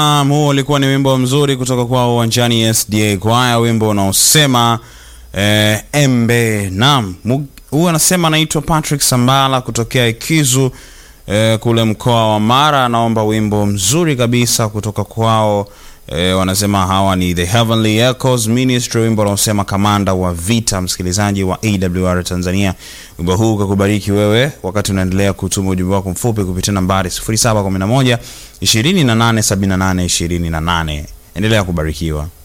Um, huo ulikuwa ni wimbo mzuri kutoka kwa uwanjani SDA kwaya, wimbo unaosema eh, embe. Naam, huyu anasema anaitwa Patrick Sambala kutokea Ikizu eh, kule mkoa wa Mara, anaomba wimbo mzuri kabisa kutoka kwao. E, wanasema hawa ni The Heavenly Echoes Ministry, wimbo unaosema kamanda wa vita. Msikilizaji wa AWR Tanzania, wimbo huu ukakubariki wewe wakati unaendelea kutuma ujumbe wako mfupi kupitia nambari 0711 2878 28. Endelea kubarikiwa.